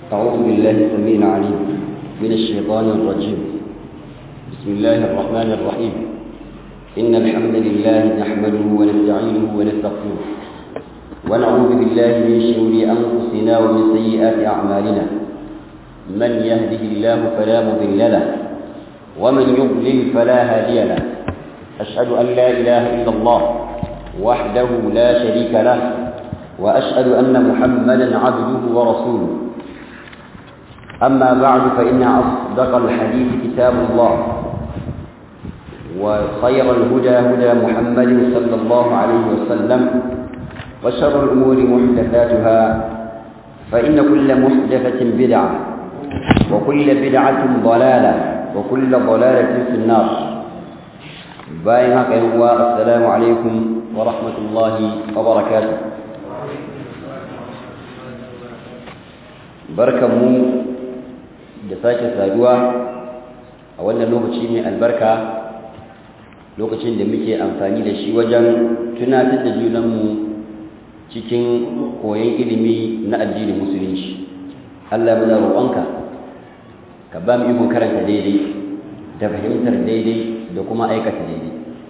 أعوذ بالله السميع العليم من الشيطان الرجيم بسم الله الرحمن الرحيم إن الحمد لله نحمده ونستعينه ونستغفره ونعوذ بالله من شرور أنفسنا ومن سيئات أعمالنا من يهده الله فلا مضل له ومن يضلل فلا هادي له أشهد أن لا إله إلا الله وحده لا شريك له وأشهد أن محمدا عبده ورسوله أما بعد فإن أصدق الحديث كتاب الله وخير الهدى هدى محمد صلى الله عليه وسلم وشر الأمور محدثاتها فإن كل محدثة بدعة وكل بدعة ضلالة وكل ضلالة في النار بايعك يا السلام عليكم ورحمة الله وبركاته barkanmu da sake saduwa a wannan lokaci mai albarka lokacin da muke amfani da shi wajen tunatar da junanmu cikin koyon ilimi na addinin musulunci Allah muna roƙonka ka ba mu ikon karanta daidai da fahimtar daidai da kuma aikata daidai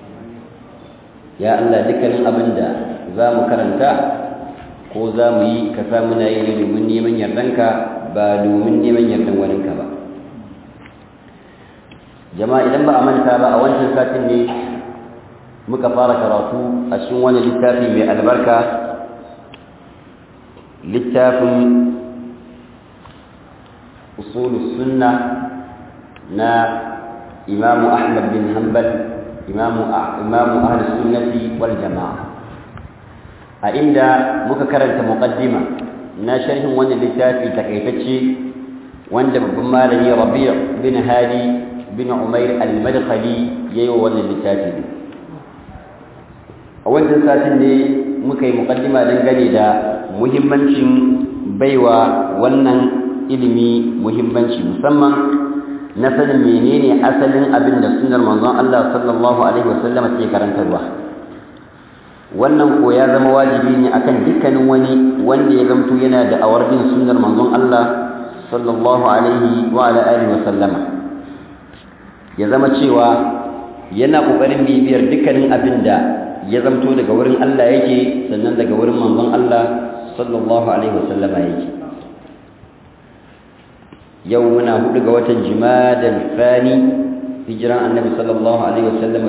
ya Allah dukkanin abin da za mu karanta ko za mu yi ka sa muna yi ne domin neman yardanka ba domin neman yardan waninka ba jama'a idan ba a manta ba a wancan satin ne muka fara karatu a cikin wani littafi mai albarka littafin usulus sunna na imamu ahmad bin hanbal imamu ahlus sunnati wal jama'a a inda muka karanta muqaddima na sharhin wannan littafi takaitacce wanda babban malami Rabi' bin Hadi bin Umair al-Madkhali yayi wannan littafi a wannan satin ne muka yi muqaddima dangane da muhimmancin baiwa wannan ilimi muhimmanci musamman na sanin menene asalin abin da sunnar manzon Allah sallallahu alaihi wasallam ke karantarwa wannan ko ya zama wajibi ne akan dukkanin wani wanda ya zamto yana da awar bin sunnar manzon Allah sallallahu alaihi wa ala alihi wa sallama ya zama cewa yana kokarin bibiyar dukkanin abin da ya zamto daga wurin Allah yake sannan daga wurin manzon Allah sallallahu alaihi wa sallama yake yau muna hudu ga watan jimadal fani hijiran annabi sallallahu alaihi wa sallama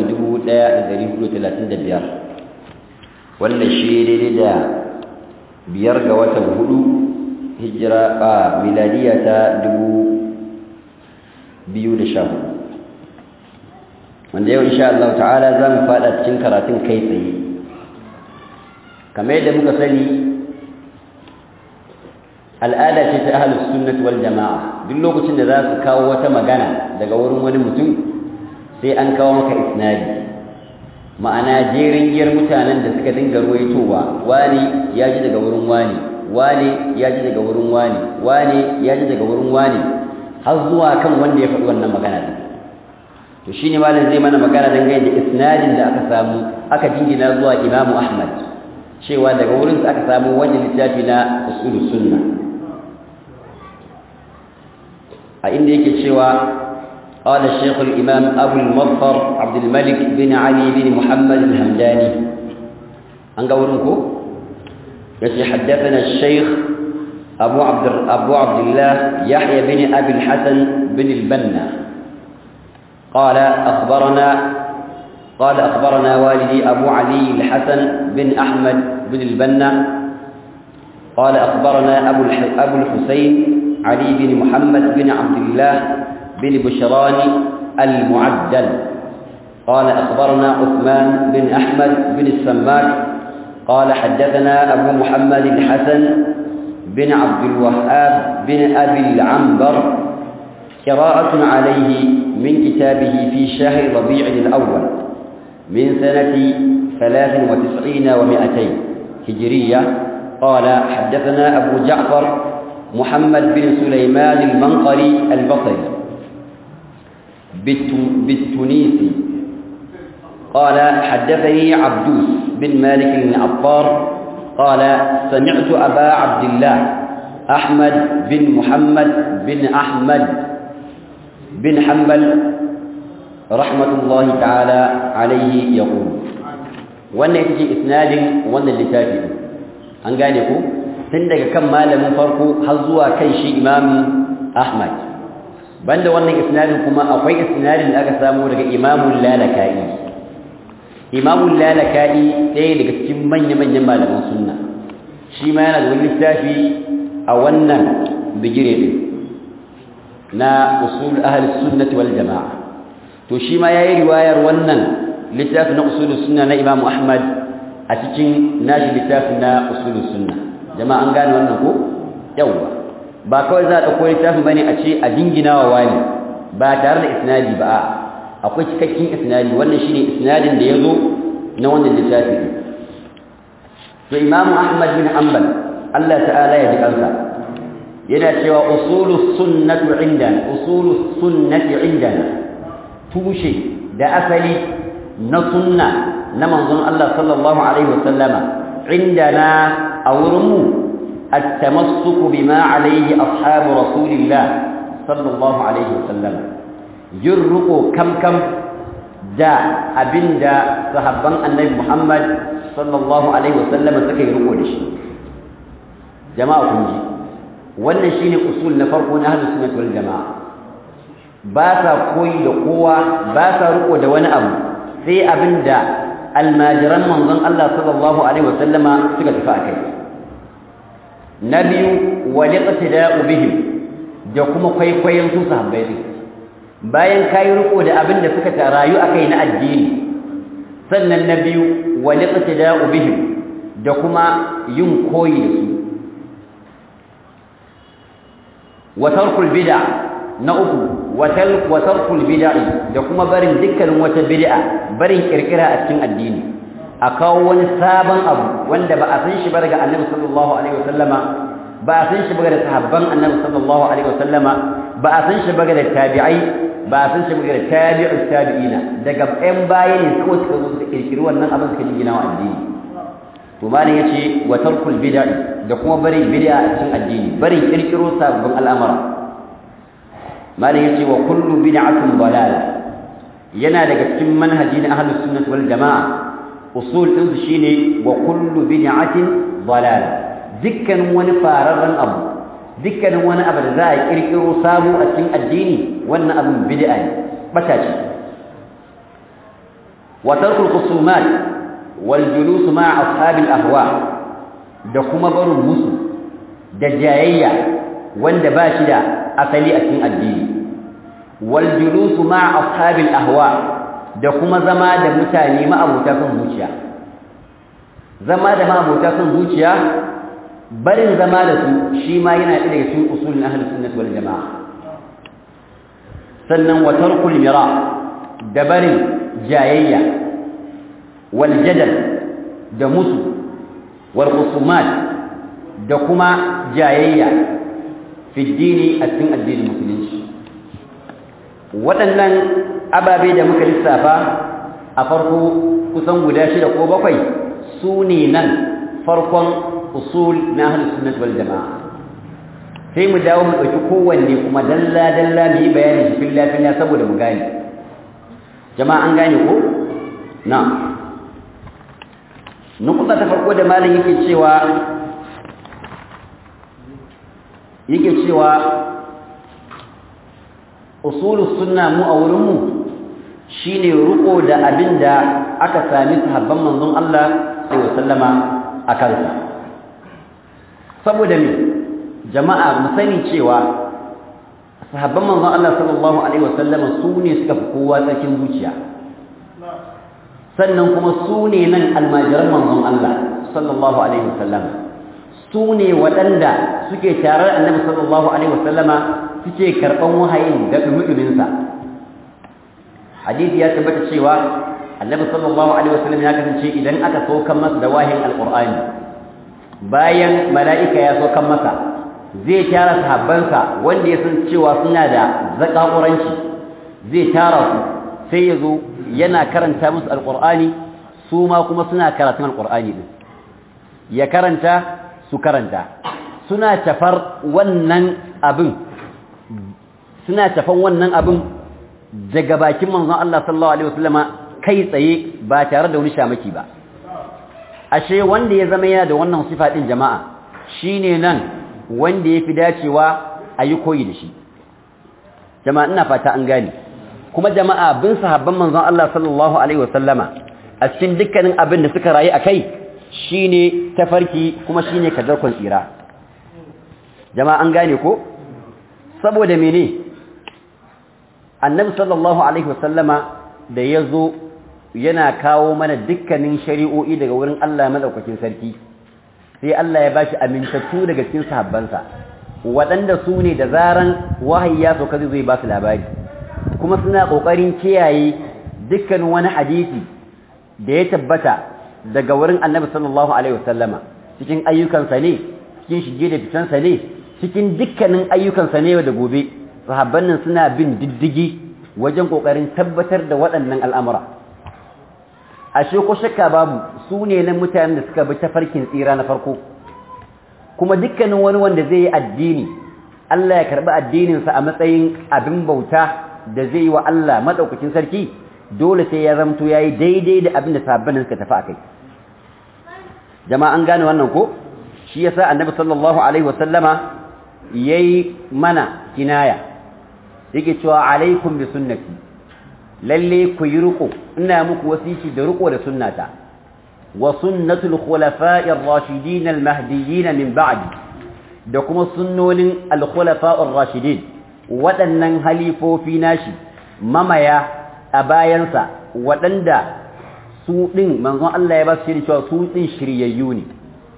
1435 wannan shi daidai da biyar ga watan hudu hijira a miladiya ta dubu biyu da sha hudu wanda yau insha Allah ta'ala za mu fada cikin karatun kai tsaye kamar yadda muka sani al'ada ce ta ahlus sunnati wal jama'a duk lokacin da za su kawo wata magana daga wurin wani mutum sai an kawo maka isnadi ma'ana jerin giyar mutanen da suka dinga ruwaitowa wani ya ji daga wurin wani wani ya ji daga wurin wani wani ya ji daga wurin wani har zuwa kan wanda ya faɗi wannan magana din to shine malam zai mana magana dangane da isnadin da aka samu aka jingina zuwa Imam Ahmad cewa daga wurin sa aka samu wannan littafi na usulus sunna a inda yake cewa قال الشيخ الإمام أبو المظفر عبد الملك بن علي بن محمد الهمداني أنقولنكو التي حدثنا الشيخ أبو عبد, أبو عبد الله يحيى بن أبي الحسن بن البنا قال أخبرنا قال أخبرنا والدي أبو علي الحسن بن أحمد بن البنا قال أخبرنا أبو, أبو الحسين علي بن محمد بن عبد الله بن بشران المعدل قال أخبرنا عثمان بن أحمد بن السماك قال حدثنا أبو محمد الحسن بن عبد الوهاب بن أبي العنبر قراءة عليه من كتابه في شهر ربيع الأول من سنة ثلاث وتسعين ومائتين هجرية قال حدثنا أبو جعفر محمد بن سليمان المنقري البصري بالتونسي قال حدثني عبدوس بن مالك بن عطار قال سمعت أبا عبد الله أحمد بن محمد بن أحمد بن حنبل رحمة الله تعالى عليه يقول wannan ita ce isnadin wannan littafi an gane ku tun daga kan malamin farko har zuwa kan shi imam ahmad banda wannan isnadin kuma akwai isnadin da aka samu daga imamul lalaka'i imamul lalaka'i ɗaya daga cikin manya-manyan malaman sunna shi ma yana da wani littafi a wannan bigire din na usul ahli sunnati wal jama'a to shi ma yayi riwayar wannan littafi na usul sunna na Imam Ahmad a cikin nashi littafi na usul sunna jama'a an gane wannan ko yawa ba kawai za a dauko littafin bane a ce a dinginawa wani ba tare da isnadi ba a akwai cikakken isnadi wannan shine isnadin da yazo na wannan littafi to Imam Ahmad bin Hanbal Allah ta'ala ya ji kansa yana cewa usulus sunnatu indana usulus sunnati indana tushe da asali na sunna na manzon Allah sallallahu alaihi wasallama indana a wurinmu at-tamassuku bima alaihi ashabu rasulillah sallallahu alaihi wasallama yurruqu kam kam da abinda sahabban annabi Muhammad sallallahu alaihi wasallama suka yi riko da shi jama'a kun ji wannan shine usul na farko na ahlus sunnah wal jamaa ba sa koyi da kowa ba sa riko da wani abu sai abinda almajiran manzon Allah sallallahu alaihi wasallama suka tafi akai na biyu wal iqtida'u bihim da kuma kwaikwayon su sahabbai ne bayan kai riko da abinda suka rayu akai na addini sannan na biyu wal iqtida'u bihim da kuma yin koyi da su wa tarkul bid'a na uku wa tarkul bid'a da kuma barin dukkanin wata bid'a barin kirkira a cikin addini a kawo wani sabon abu wanda ba a san shi ba daga annabi sallallahu alaihi wasallama ba a san shi ba daga sahabban annabi sallallahu alaihi wasallama ba a san shi ba daga tabi'ai ba a san shi ba daga tabi'ut tabi'ina daga ɗan baya ne kawai suka zo suka kirkiri wannan abin suka gina wa addini to malam yace wa tarkul bid'a da kuma barin bid'a a cikin addini barin kirkiro sabbin al'amara malam yace wa kullu bid'atin dalala yana daga cikin manhaji na ahlus sunnah wal jamaa usul din su shine wa kullu bid'atin dalala dukkan wani fararren abu dukkanin wani abu da za a kirkiro sabo a cikin addini wannan abin bid'a ne bata ce wa tarkul khusumat والجلوس مع أصحاب الأهواء da kuma barin musu da jayayya wanda ba shi da asali a cikin addini wal julusu ma ashabil ahwa da kuma zama da mutane ma'abuta son zuciya zama da ma'abuta son zuciya barin zama da su shi ma yana ɗaya daga cikin usulin ahlus sunnah wal jamaa sannan wa tarkul mira da barin jayayya والجدل da musu wal khusumat da kuma jayayya fi dini a cikin addinin musulunci waɗannan ababe da muka lissafa a farko kusan guda shida ko bakwai su ne nan farkon usul na ahlus sunnah wal jamaa sai mu dawo mu ɗauki kowanne kuma dalla dalla mu yi bayani shi filla filla saboda mu gane jama'a an gane ko na'am nukuta ta farko da malam yake cewa yake cewa usulus sunna mu a wurin mu shine ruko da abinda aka sami sahabban manzon Allah sallallahu alaihi wasallama akan sa saboda me jama'a mu sani cewa sahabban manzon Allah sallallahu alaihi wasallama su ne suka fi kowa tsakin zuciya sannan kuma su ne nan almajiran manzon Allah sallallahu alaihi wasallam su ne waɗanda suke tarar annabi sallallahu alaihi wasallama suke karɓan wahayin da dumuduminsa hadisi ya tabbata cewa annabi sallallahu alaihi wasallam ya kasance idan aka saukan masa da wahayin alqur'ani bayan mala'ika ya saukan masa zai tara sahabbansa wanda ya san cewa suna da zakakuranci zai tara su sai ya zo yana karanta musu alƙur'ani su ma kuma suna karatun alƙur'ani din ya karanta su karanta suna tafar wannan abin suna tafan wannan abin daga bakin manzon Allah sallallahu alaihi wasallama kai tsaye ba tare da wani shamaki ba ashe wanda ya zama yana da wannan sifa din jama'a shine nan wanda yafi dacewa a yi koyi da shi jama'a ina fata an gane kuma jama'a bin sahabban manzon Allah sallallahu alaihi wasallama a cikin dukkanin abin da suka rayu akai shine tafarki kuma shine kadarkon tsira jama'a an gane ko saboda mene annabi sallallahu alaihi wasallama da yazo yana kawo mana dukkanin shari'o'i daga wurin Allah madaukakin sarki sai Allah ya bashi amintattu daga cikin sahabbansa waɗanda su ne da zaran wahayi ya sauka zai ba su labari kuma suna ƙoƙarin kiyaye dukkanin wani hadisi da ya tabbata daga wurin annabi sallallahu alaihi wasallama cikin ayyukansa ne cikin shige da fitansa ne cikin dukkanin ayyukansa ne da gobe sahabban nan suna bin diddigi wajen ƙoƙarin tabbatar da waɗannan al'amura ashe ko shakka babu su ne na mutanen da suka bi tafarkin tsira na farko kuma dukkanin wani wanda zai yi addini Allah ya karɓi addininsa a matsayin abin bauta da zai yi wa Allah maɗaukakin sarki dole sai ya zamto ya yi daidai da abin da sabbin suka tafi a kai jama'a an gane wannan ko shi yasa annabi sallallahu alaihi wasallama yayi mana kinaya yake cewa alaikum bi sunnati lalle ku yi riko ina muku wasiki da riko da sunnata wa sunnatul khulafa'i ar-rashidin al-mahdiyyin min ba'di da kuma sunnonin al-khulafa' ar-rashidin waɗannan halifofi nashi mamaya a bayansa waɗanda su ɗin manzon Allah ya ba su shiri cewa su ɗin shiryayyu ne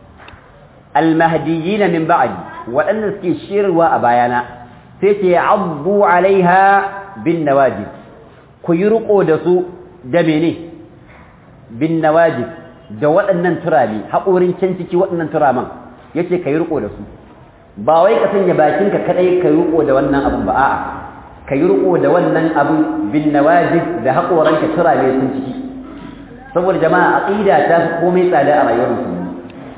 al-mahdiyyin min ba'di waɗanda suke shirwa a bayana sai ce abdu alaiha bin nawajib ku yi riko da su da mene bin nawajib da waɗannan turami haƙorin can ciki waɗannan turaman yace ka yi riko da su ba wai ka sanya bakinka kadai ka yi riko da wannan abun ba a'a ka yi riko da wannan abun bin nawajib da haƙoranka turame sun ciki saboda jama'a aqida ta fi komai tsada a rayuwar musulmi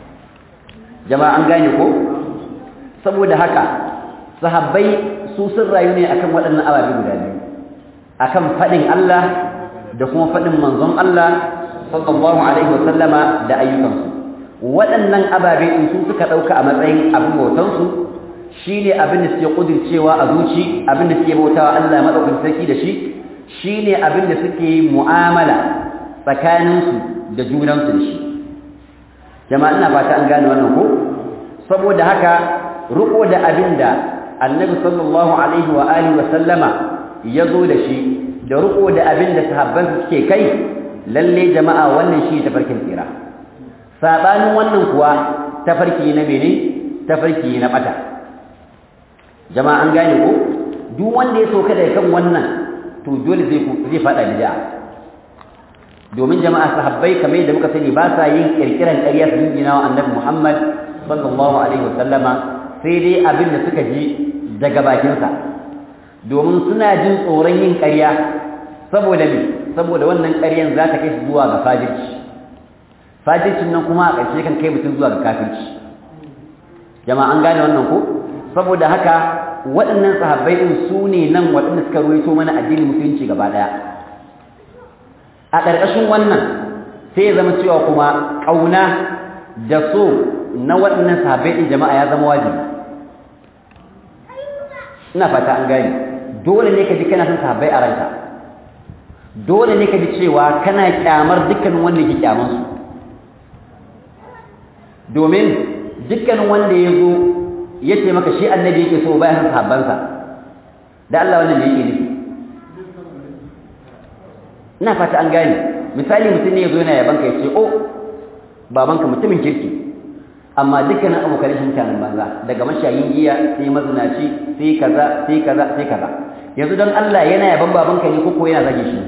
jama'a an gane ko saboda haka sahabbai su sun rayu ne akan waɗannan ababe guda biyu akan faɗin Allah da kuma faɗin manzon Allah sallallahu alaihi wasallama da ayyukansu waɗannan ababe in su suka ɗauka a matsayin abin bautansu shi ne abin da suke ƙudircewa a zuci abin da suke bautawa Allah maɗaukin sarki da shi shi ne abin da suke mu'amala tsakaninsu da junansu da shi jama'a ina fata an gane wannan ko saboda haka riko da abin da annabi sallallahu alaihi wa alihi wa sallama ya zo da shi da riko da abin da sahabbansa suke kai lalle jama'a wannan shi tafarkin tsira sabanin wannan kuwa tafarki na mene tafarki na bata jama'a an gane ko duk wanda ya soka da kan wannan to dole zai zai fada bid'a domin jama'a sahabbai kamar yadda muka sani ba sa yin kirkiran ƙarya su jingina wa annabi Muhammad sallallahu alaihi wasallama sai dai abin da suka ji daga bakinsa domin suna jin tsoron yin ƙarya saboda me saboda wannan ƙaryan za ta kai su zuwa ga fajirci fajircin nan kuma a ƙarshe kan kai mutum zuwa ga kafirci jama'a an gane wannan ko saboda haka waɗannan sahabbai ɗin su ne nan waɗanda suka ruwaito mana addinin musulunci gaba ɗaya a ƙarƙashin wannan sai ya zama cewa kuma ƙauna da so na waɗannan sahabbai ɗin jama'a ya zama wajibi ina fata an gane dole ne ka ji kana son sahabbai a ranka dole ne ka ji cewa kana kyamar dukkanin wanda yake kyaman su domin dukkanin wanda ya zo ya ce maka shi annabi yake so bayan son sahabbansa da Allah wannan ne yake nufi ina fata an gane misali mutum ne ya zo yana yabanka ya ce o babanka mutumin kirki amma dukkanin abokan shi mutanen banza daga mashayin giya sai mazinaci sai kaza sai kaza sai kaza yanzu don Allah yana yaban babanka ne ko yana zage shi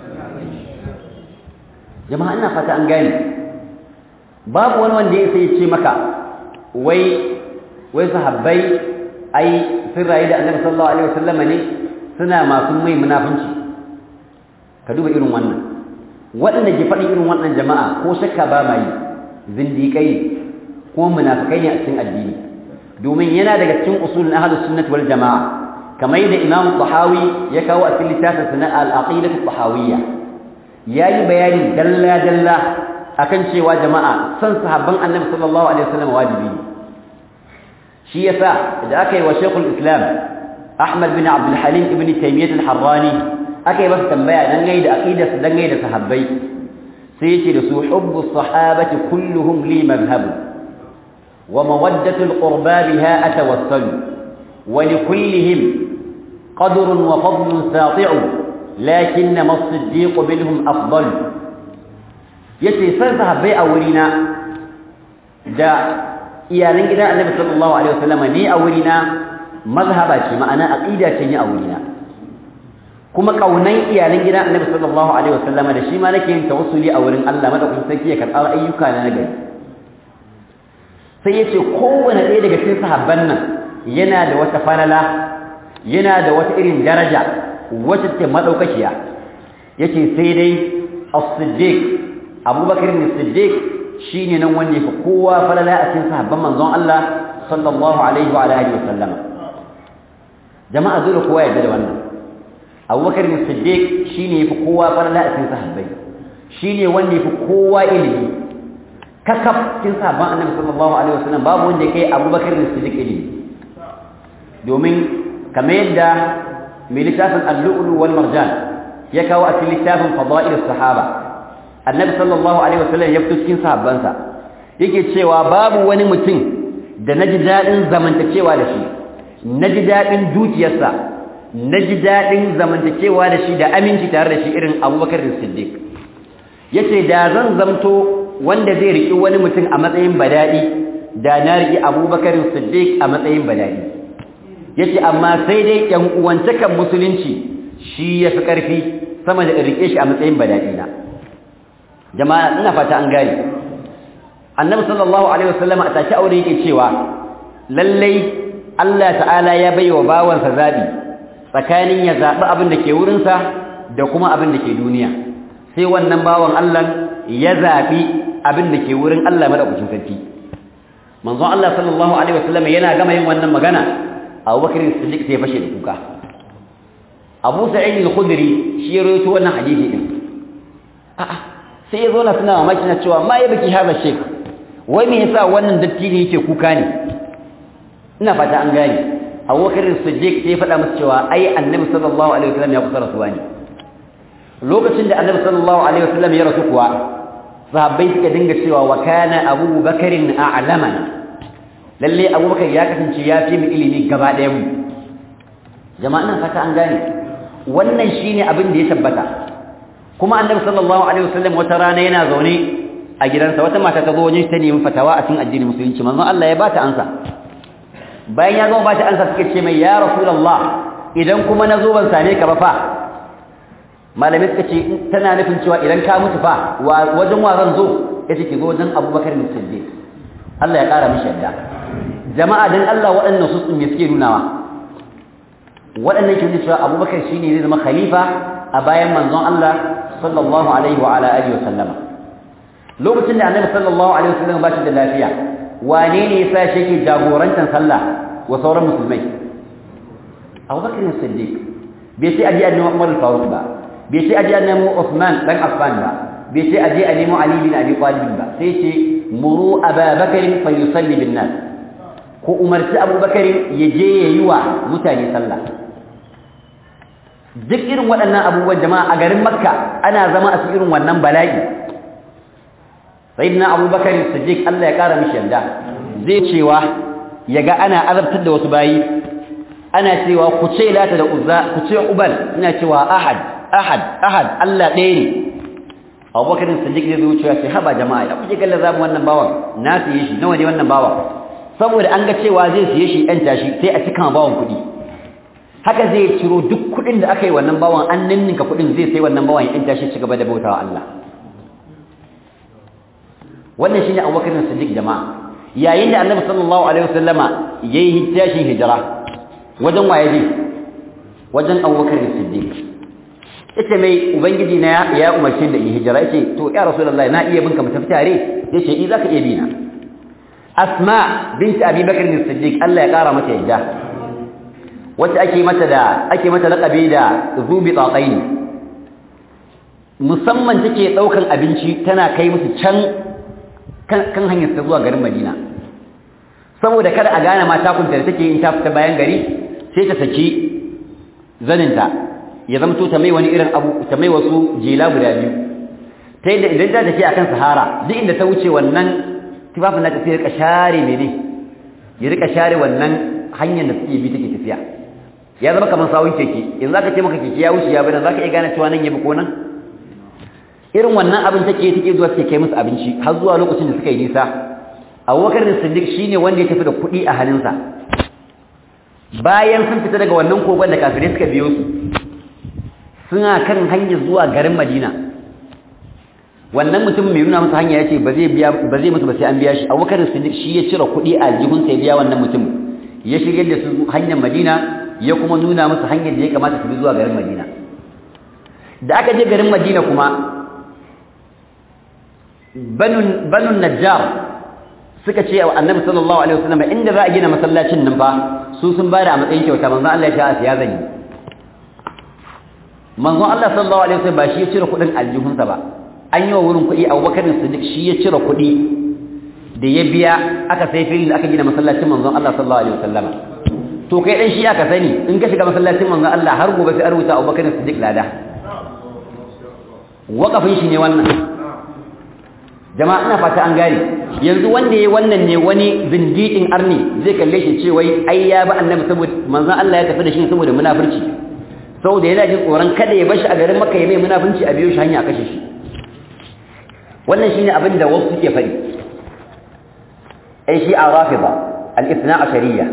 jama'a ina fata an gane babu wani wanda ya sai ce maka wai wai sahabbai ai sun rayu da annabi sallallahu alaihi wasallam ne suna masu mai munafunci ka duba irin wannan waɗanda ke faɗin irin wannan jama'a ko shakka ba ma yi zindiƙai ne kuma munafikai ne a cikin addini domin yana daga cikin usulun ahlus sunnah wal jamaa kamar yadda imam tahawi ya kawo a cikin littafin sa al-aqidah tahawiyya yayi bayani dalla dalla akan cewa jama'a san sahabban annabi sallallahu alaihi wasallam wajibi ne shi yasa da aka yi wa shaykhul islam ahmad bin abdul halim ibn taymiyyah al-harrani aka yi masa tambaya dangane da aqidar su dangane da sahabbai sai yake da su hubbu sahabati kulluhum li madhhabu wa mawaddatu al-qurba biha atawassalu wa li kullihim qadrun wa fadlun sati'u lakinna as-siddiq minhum afdal yace san sahabbai a wurina da iyalan gidan annabi sallallahu alaihi wasallam ni a wurina mazhaba ce ma'ana aqida ce ni a wurina kuma kaunan iyalan gidan Annabi sallallahu alaihi wasallama da shi ma nake yin tawassuli a wurin Allah madaukakin sarki ya karɓa ayyuka na nagari sai yace kowanne ɗaya daga cikin sahabban nan yana da wata falala yana da wata irin daraja wacce take madaukakiya yace sai dai as-siddiq Abubakar as-siddiq shine nan wanda yake kowa falala a cikin sahabban manzon Allah sallallahu alaihi wa alihi wasallama jama'a dole kowa ya da wannan abubakar ne siddiq shine yafi kowa farla a cikin sahabbai shine wanda yafi kowa ilimi kakaf cikin sahabban annabi sallallahu alaihi wasallam babu wanda yake abubakar ne siddiq ilimi domin kamar yadda mai littafin al-lu'lu wal marjan ya kawo a cikin littafin fadail sahaba annabi sallallahu alaihi wasallam ya fito cikin sahabbansa yake cewa babu wani mutum da naji dadin zamantakewa da shi naji dadin dukiyarsa na ji daɗin zamantakewa da shi da aminci tare da shi irin abubakar da siddiq ya ce da zan zamto wanda zai riƙi wani mutum a matsayin badaɗi da na riƙi abubakar siddiq a matsayin badaɗi ya ce amma sai dai ‘yan uwantakan musulunci shi ya fi ƙarfi sama da riƙe shi a matsayin badaɗi na jama'a ina fata an gane annabi sallallahu alaihi wasallam a tashi aure yake cewa lallai Allah ta'ala ya bai wa bawansa zaɓi tsakanin ya zaɓi abin da ke wurinsa da kuma abin da ke duniya sai wannan bawan Allah ya zaɓi abin da ke wurin Allah madaukakin sarki manzon Allah sallallahu alaihi wasallam yana gama yin wannan magana Abu Bakr Siddiq sai fashe da kuka Abu Sa'id al-Khudri shi ya rawaito wannan hadisi din a'a sai ya zo na suna mamaki na cewa ma ya baki haza shek wai me yasa wannan dattijo yake kuka ne ina fata an gane abubakar siddiq sai faɗa musu cewa ai annabi sallallahu alaihi wasallam ya kusa rasuwa ne lokacin da annabi sallallahu alaihi wasallam ya rasu kuwa sahabbai suka dinga cewa wa kana abubakarin a'lamana lalle abubakar ya kasance ya fi mu ilimi gaba ɗaya mu jama'a nan fata an gane wannan shine abin da ya tabbata kuma annabi sallallahu alaihi wasallam wata rana yana zaune a gidansa wata mata ta zo wajen ta nemi fatawa a cikin addinin musulunci manzon Allah ya bata ansa bayan ya gama bata ansa suka ce mai ya rasulullah idan kuma nazo ban same ka ba fa malamai suka ce tana nufin cewa idan ka mutu fa wajen wa zan zo yace ki zo wajen Abubakar bin Siddiq Allah ya kara mishi yadda jama'a dan Allah waɗannan su me suke nunawa waɗannan ke cewa Abubakar shine zai zama khalifa a bayan manzon Allah sallallahu alaihi wa ala alihi wa sallama lokacin da Annabi sallallahu alaihi wa sallam ba shi da lafiya wane ne yasa shi yake jagorantar sallah wa sauran musulmai Abu Bakr as-Siddiq bai sai aje annabi Umar al-Faruq ba bai sai aje annabi Uthman dan Affan ba bai sai aje annabi Ali bin Abi Talib ba sai ce muru Abu Bakr fa yusalli bin nas ko umarci Abu Bakr ya je yayi wa mutane sallah duk irin waɗannan abubuwan jama'a a garin Makka ana zama a cikin irin wannan bala'i sayyidina abubakar siddiq Allah ya kara mishi yanda zai cewa yaga ana azabtar da wasu bayi ana cewa ku ce lata da uzza ku ce ubal ina cewa ahad ahad ahad Allah ɗaya ne abubakar siddiq zai zo cewa sai haba jama'a ya kuke kallon zamu wannan bawan na siye shi nawa ne wannan bawan saboda an ga cewa zai siye shi ɗan tashi sai a cika bawan kuɗi haka zai ciro duk kuɗin da aka yi wannan bawan an ninninka kuɗin zai sai wannan bawan ya ɗan tashi ci gaba da bautawa Allah wannan shine Abubakar Siddiq jama'a yayin da Annabi sallallahu alaihi wasallama yayi hijjashi hijira wajen waye je wajen Abubakar Siddiq yace mai ubangiji na ya umarce da in hijira yace to ya rasulullahi na iya binka mu tafi tare yace i zaka iya bina asma binti abi bakr as-siddiq Allah ya kara mata yadda wacce ake mata da ake mata laqabi da zubi tataini musamman take daukan abinci tana kai musu can kan hanyar ta zuwa garin Madina saboda kada a gane mata kunta da take yin ta fita bayan gari sai ta saki zaninta ya zamto ta mai wani irin abu ta mai wasu jela guda biyu ta yadda idan ta tafi akan sahara duk inda ta wuce wannan tufafin nata sai rika share mene ya rika share wannan hanyar da suke bi take tafiya ya zama kamar sawun keke yanzu zaka ce maka keke ya wuce ya bada zaka iya gane cewa nan ya bi ko nan irin wannan abin take take zuwa take kai musu abinci har zuwa lokacin da suka yi nisa Abubakar Siddiq shine wanda ya tafi da kuɗi a hannunsa bayan sun fita daga wannan kogon da kafirai suka biyo su suna kan hanyar zuwa garin Madina wannan mutum mai nuna masa hanya yace ba zai biya ba zai mutu ba sai an biya shi Abubakar Siddiq shi ya cire kuɗi a jihun sai biya wannan mutum ya shirye da su hanyar Madina ya kuma nuna musu hanyar da ya kamata su bi zuwa garin Madina da aka je garin Madina kuma banu banu Najjar suka ce wa Annabi sallallahu alaihi wasallam inda za a gina masallacin nan fa su sun bada a matsayin kyauta manzon Allah ya sha ya zani manzon Allah sallallahu alaihi wasallam ba shi ya cire kuɗin aljihunsa ba an yi wa wurin kuɗi Abubakar Siddiq shi ya cire kuɗi da ya biya aka sai filin da aka gina masallacin manzon Allah sallallahu alaihi wasallam to kai dan shi aka sani in ka shiga masallacin manzon Allah har gobe sai a rubuta Abubakar Siddiq lada wakafin shi ne wannan jama'a ina fata an gane yanzu wanda yayi wannan ne wani zindiqin arni zai kalle shi ce wai ai ya ba annabi saboda manzon Allah ya tafi da shi saboda munafurci saboda yana jin tsoron kada ya bashi a garin Makka ya mai munafunci a biyo shi hanya a kashe shi wannan shine abin da wasu suke faɗi ai shi a rafida al-ithna ashariyya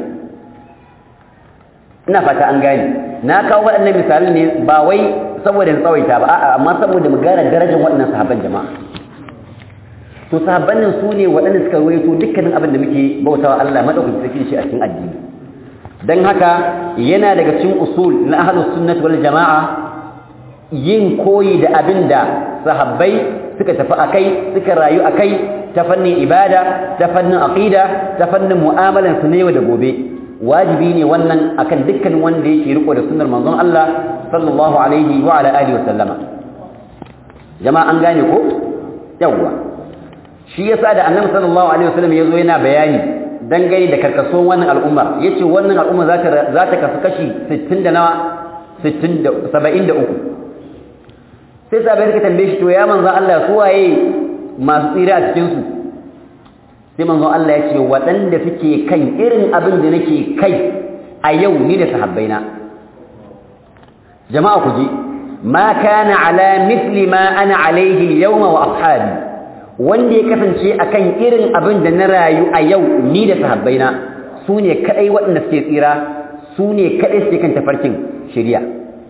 ina fata an gane na kawo waɗannan misalan ne ba wai saboda tsawaita ba a'a amma saboda mu gane darajar waɗannan sahabban jama'a to sahabban nan su ne waɗanda suka rawaito dukkanin abin da muke bautawa Allah madaukakin sarki shi a cikin addini dan haka yana daga cikin usul na ahlus sunnah wal jamaa yin koyi da abin da sahabbai suka tafi akai suka rayu akai ta fannin ibada ta fannin aqida ta fannin mu'amalan su ne da gobe wajibi ne wannan akan dukkan wanda yake riko da sunnar manzon Allah sallallahu alaihi wa ala alihi wa sallama jama'a an gane ko yawwa shi yasa da annabi sallallahu alaihi wasallam yazo yana bayani dangane da karkasuwan wannan al'umma yace wannan al'umma za ta za ta kasu kashi 60 da nawa 60 da 73 sai sabai suka tambaye shi to ya manzo Allah su waye masu tsira a cikin su sai manzo Allah ya ce waɗanda suke kan irin abin da nake kai a yau ni da sahabbaina jama'a ku ji ma kana ala mithli ma ana alaihi al-yawma wa ashabi wanda ya kasance akan irin abin da na rayu a yau ni da sahabbaina su ne kadai waɗanda suke tsira su ne kadai suke kan tafarkin shari'a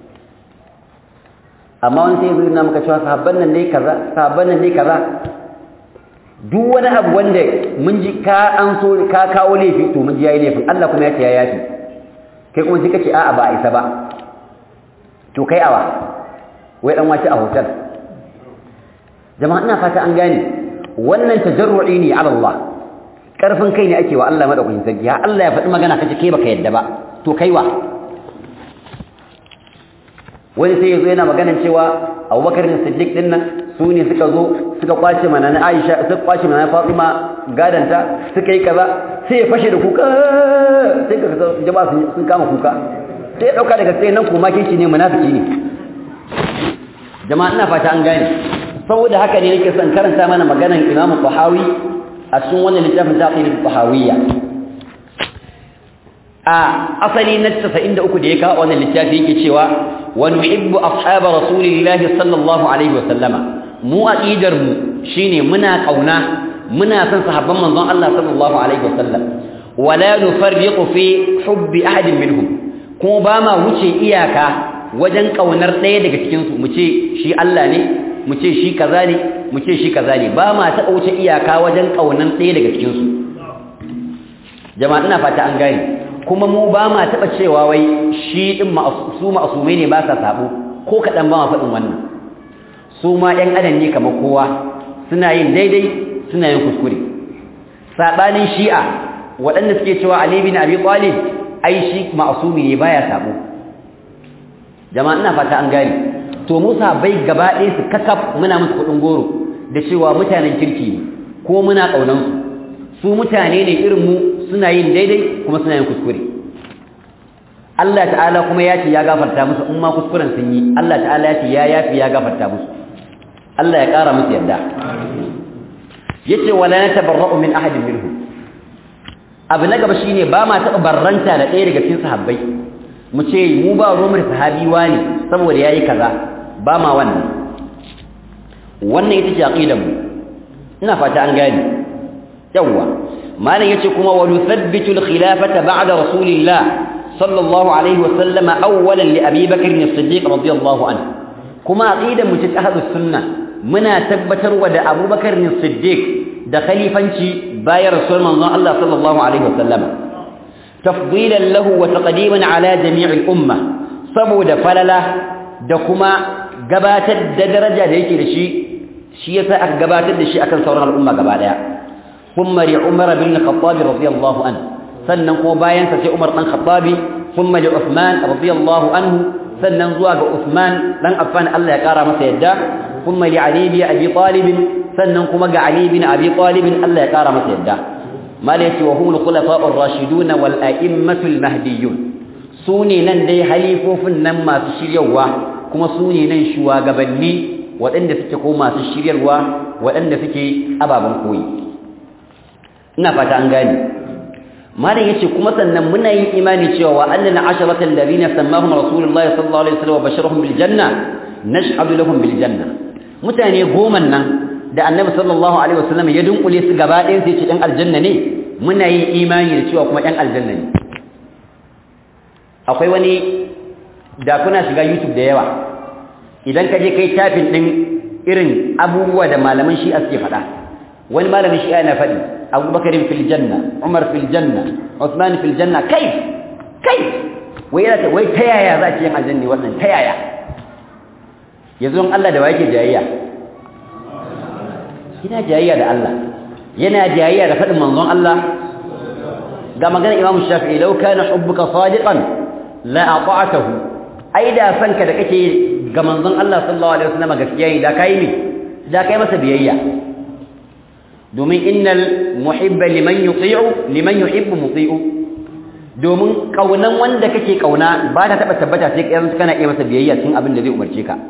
amma wani sai zai na maka cewa sahabban nan dai kaza sahabban nan dai kaza duk wani abu wanda mun ji ka an so ka kawo laifi to mun ji yayi laifin Allah kuma ya ce ya yafi kai kuma sai kace a'a ba a isa ba to kai awa wai dan wace a hotel jama'a ina fata an gane wannan tajarru'i ne ala Allah karfin kai ne ake wa Allah madaukakin sarki ya Allah ya faɗi magana kace kai baka yadda ba to kai wa wani sai yazo yana maganar cewa Abubakar da Siddiq din nan su ne suka zo suka kwace mana na Aisha suka kwace mana Fatima gadanta suka yi kaza sai ya fashe da kuka sai ka jama'a sun kama kuka sai ya dauka daga sai nan kuma kici ne munafiki ne jama'a ina fata an gane saboda haka ne nake son karanta mana maganar Imam Tahawi a cikin wannan littafin Taqid al-Tahawiyya a asali na 93 da ya kawo wannan littafi yake cewa wa nuhibbu ashab rasulillahi sallallahu alaihi wa sallama mu aqidar mu shine muna kauna muna son sahabban manzon Allah sallallahu alaihi wa sallam wala nufarriqu fi hubbi ahadin minhum kuma ba ma wuce iyaka wajen kaunar ɗaya daga cikin su mu ce shi Allah ne mu ce shi kaza ne mu ce shi kaza ne ba ma taɓa wuce iyaka wajen kaunan ɗaya daga cikin su jama'a ina fata an gane kuma mu ba ma taɓa cewa wai shi ɗin su ma'asumai ne ba sa sabo ko kaɗan ba ma faɗin wannan su ma ‘yan adam ne kamar kowa suna yin daidai suna yin kuskure sabanin shi'a waɗanda suke cewa Ali bin Abi Talib ai shi ma'sumi ne baya sabo jama'a ina fata an gane to Musa bai gaba ɗaya su kakaf muna musu kuɗin goro da cewa mutanen kirki ne ko muna ƙaunan su su mutane ne irin mu suna yin daidai kuma suna yin kuskure Allah ta'ala kuma ya ce ya gafarta musu in ma kuskuren sun yi Allah ta'ala ya ce ya yafi ya gafarta musu Allah ya ƙara musu yarda yace wala natabarra'u min ahadin minhum abu na gaba shine ba ma taɓa barranta da ɗaya daga cikin sahabbai mu ce mu ba ruwan da sahabi wani saboda yayi kaza ba ma wannan wannan ita ce aqidar mu ina fata an gane yawa malam yace kuma wa nuthabbitu al-khilafata ba'da rasulillah sallallahu alaihi wa sallam awwalan li abi bakr as-siddiq radiyallahu anhu kuma aqidar mu ta ahlus sunna muna tabbatarwa da abubakar as-siddiq da khalifanci bayan rasul manzon Allah sallallahu alaihi wa sallam tafdilan lahu wa taqdiman ala jami' al-umma saboda falala da kuma gabatar da daraja da yake da shi shi yasa aka gabatar da shi akan sauran al'umma gaba daya kuma li umar bin khattab radiyallahu anhu sannan kuma bayan sa sai umar dan khattab kuma li uthman radiyallahu anhu sannan zuwa ga uthman dan affan Allah ya kara masa yadda kuma li ali bin abi talib sannan kuma ga ali bin abi talib Allah ya kara masa yadda malati wa humul khulafa'ur rashidun wal a'immatul mahdiyyun sune nan dai halifofin nan masu shiryawa kuma sune nan shugabanni waɗanda suke ko masu shiryarwa waɗanda suke ababen koyi ina fata an gane malam yace kuma sannan muna yin imani cewa wa annana asharatal ladina sammahum rasulullahi sallallahu alaihi wasallam wa basharahum bil janna nashhadu lahum bil janna mutane goma nan da annabi sallallahu alaihi wasallam ya dunkule su gaba ɗayan sai ce ɗan aljanna ne muna yin imani da cewa kuma ɗan aljanna ne akwai wani da kuna shiga youtube da yawa idan ka je kai tafin din irin abubuwa da malaman shi'a suke faɗa wani malamin shi'a yana faɗi abubakar fil janna umar fil janna usman fil janna kai kai wai yana wai ta yaya za ki yin aljanni wannan ta yaya yanzu in Allah da wake jayayya yana jayayya da Allah yana jayayya da faɗin manzon Allah ga maganar Imam Shafi'i law kana hubbuka sadiqan la ata'atahu ai da sanka da kake ga manzon Allah sallallahu alaihi wasallam gaskiya ne da kai ne da kai masa biyayya domin innal muhibba liman yuti'u liman yuhibbu muti'u domin kaunan wanda kake kauna ba ta taba tabbata sai kai kana iya masa biyayya cikin abin da zai umarce ka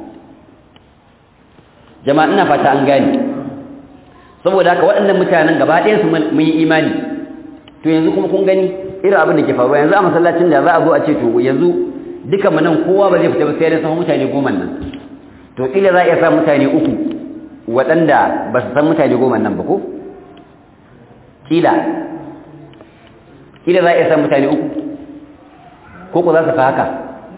jama'a ina fata an gane saboda haka waɗannan mutanen gaba ɗayan su mun yi imani to yanzu kuma kun gani irin abin da ke faruwa yanzu a masallacin da za a zo a ce to yanzu duka mu nan kowa ba zai fita ba sai dai san mutane goma nan to kila za a iya sa mutane uku waɗanda ba su san mutane goma nan ba ko kila kila za a iya sa mutane uku ko ku za su fa haka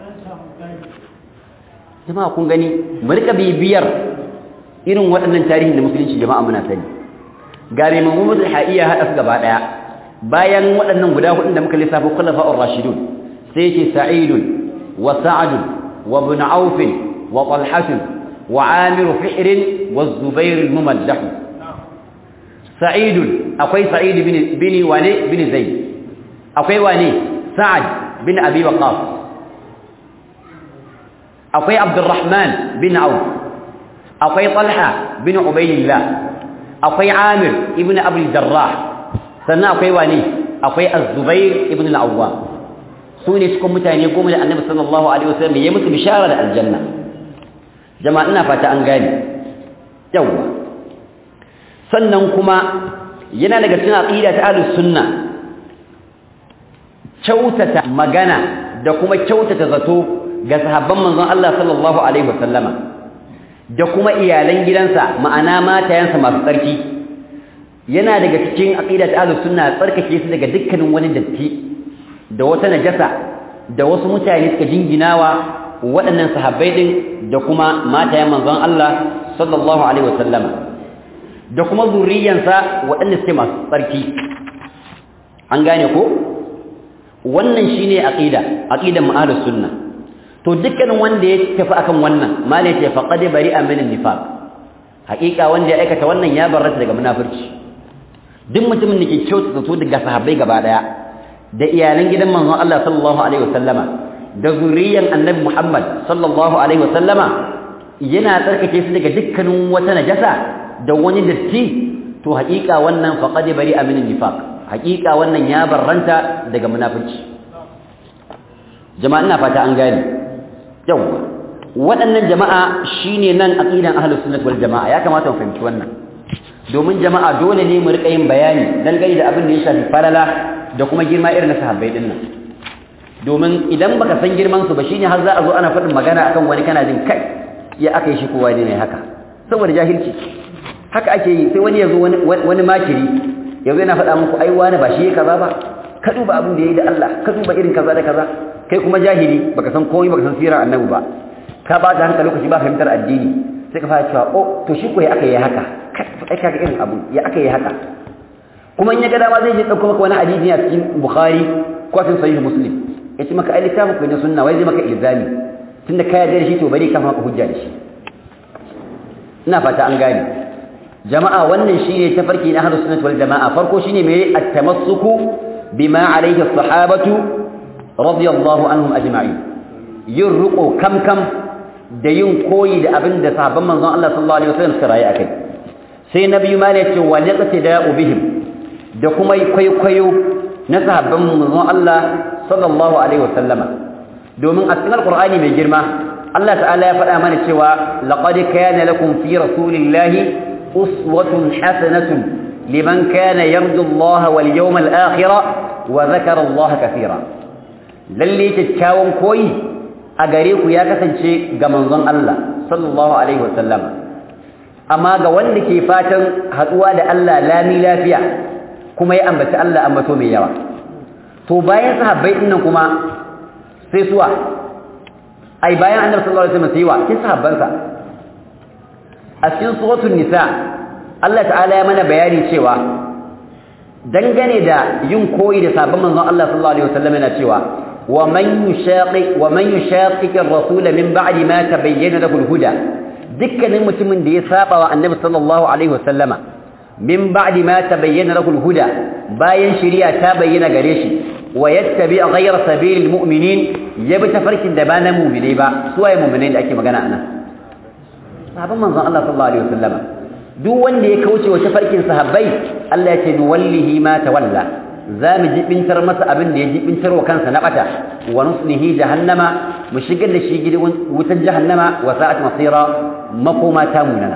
jama'a kun gani mu rika bibiyar irin waɗannan tarihin da musulunci jama'a muna sani ga mai Muhammad al-Haiya hada su gaba daya bayan waɗannan guda hudun da muka lissafa khulafa'ur rashidun sai ce sa'idun وسعد وابن عوف وطلحة وعامر فئر والزبير الممدح سعيد أقوي سعيد بن بن واني بن زيد أقوي واني سعد بن أبي وقاص أقوي عبد الرحمن بن عوف أقوي طلحة بن عبيد الله أقوي عامر ابن أبي الجراح سنة أقوي واني أقوي الزبير ابن العوام su ne cikin mutane goma da annabi sallallahu alaihi wasallam ya musu bishara da aljanna jama'a ina fata an gane yawa sannan kuma yana daga cikin aqida ta ahlus sunna kyautata magana da kuma kyautata zato ga sahabban manzon Allah sallallahu alaihi wasallama da kuma iyalan gidansa ma'ana matayansa masu tsarki yana daga cikin aqida ta ahlus sunna tsarkake su daga dukkanin wani datti da wata najasa da wasu mutane suka jinginawa waɗannan sahabbai din da kuma matayen manzon Allah sallallahu alaihi wasallama da kuma zuriyansa waɗanda suke masu tsarki an gane ko wannan shine aqida aqidan ahlus sunna to dukkanin wanda ya tafi akan wannan malai ce faqad bari'a min an-nifaq haƙiƙa wanda ya aikata wannan ya barrata daga munafurci duk mutumin da ke kyautata zato daga sahabbai gaba daya da iyalan gidan manzon Allah sallallahu alaihi wasallama da zuriyan annabi Muhammad sallallahu alaihi wasallama yana tsarkake su daga dukkanin wata najasa da wani datti to haƙiƙa wannan faqad bari amin nifaq haƙiƙa wannan ya barranta daga munafici jama'a ina fata an gane yawa waɗannan jama'a shine nan aqidan ahlus sunnah wal jama'a ya kamata mu fahimci wannan domin jama'a dole ne mu rika yin bayani dangane da abin da ya shafi falala da kuma girma irin na sahabbai din nan domin idan baka san girman su ba shine har za a zo ana faɗin magana akan wani kana jin kai ya aka yi shi kowa ne haka saboda jahilci haka ake yi sai wani ya zo wani makiri yanzu yana faɗa muku ai wani ba shi ya kaza ba ka duba abin da ya yi da Allah ka duba irin kaza da kaza kai kuma jahili baka san komai baka san sirar annabi ba ka ba ta hankali lokaci ba fahimtar addini sai ka fara cewa oh to shi ko ya aka yi haka kai kaga irin abu ya aka yi haka kuma in ya ga dama zai je dauko maka wani hadisi a cikin bukhari ko cikin sahih muslim ya ce maka ai littafin ku ne sunna wai zai maka ilzami tunda ka yarda da shi to bari ka maka hujja da shi ina fata an gane jama'a wannan shine tafarki na ahlus sunnah wal jama'a farko shine me at-tamassuku bima alayhi as-sahabatu radiyallahu anhum ajma'in yin ruko kam kam da yin koyi da abin da sahabban manzon Allah sallallahu alaihi wasallam suka rayu akai sai nabi ma ya ce wa liqtida'u bihim da kuma kwaikwayo na sahabban manzon Allah sallallahu alaihi wasallama domin a cikin alqur'ani mai girma Allah ta'ala ya faɗa mana cewa laqad kana lakum fi rasulillahi uswatun hasanatun liman kana yarju Allah wal yawmal akhir wa dhakara Allah kathira lalle kyakkyawan koyi a gare ku ya kasance ga manzon Allah sallallahu alaihi wasallama amma ga wanda ke fatan haduwa da Allah lami lafiya kuma ya ambaci Allah ambato mai yawa to bayan sahabbai dinnan kuma sai suwa ai bayan annabi sallallahu alaihi wasallam sai wa kin sahabbansa a cikin suratul nisa Allah ta'ala ya mana bayani cewa dangane da yin koyi da sabon manzon Allah sallallahu alaihi wasallam yana cewa wa man yushaqiq wa man yushaqiq ar-rasul min ba'di ma tabayyana lahu al-huda dukkanin mutumin da ya saba wa annabi sallallahu alaihi wasallama min ba'di ma tabayyana lahu al-huda bayan shari'a ta bayyana gare shi wa yattabi ghayra sabilil mu'minin yabi tafarkin da ba na mu'minai ba su waye mu'minai da ake magana anan sahabban manzon Allah sallallahu alaihi wasallama duk wanda ya kauce wa tafarkin sahabbai Allah ya ce nuwallihi ma tawalla za mu jibintar masa abin da ya jibintar wa kansa na bata wa nuslihi jahannama mu shigar da shi gidan wutar jahannama wa sa'at masira makoma ta munana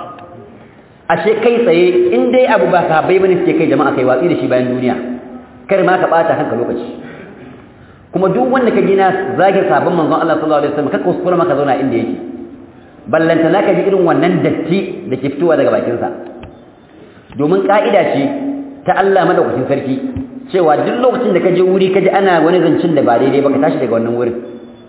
ashe kai tsaye in dai abu ba sahabbai bane suke kai jama'a kai watsi da shi bayan duniya kar ma ka bata kanka lokaci kuma duk wanda ka gina zagin sabon manzon Allah sallallahu alaihi wasallam ka kuskura maka zauna inda yake ballanta naka ji irin wannan datti da ke fitowa daga bakinsa domin ka'ida ce ta Allah madaukakin sarki cewa duk lokacin da ka je wuri ka ji ana wani zancin da ba daidai ba ka tashi daga wannan wurin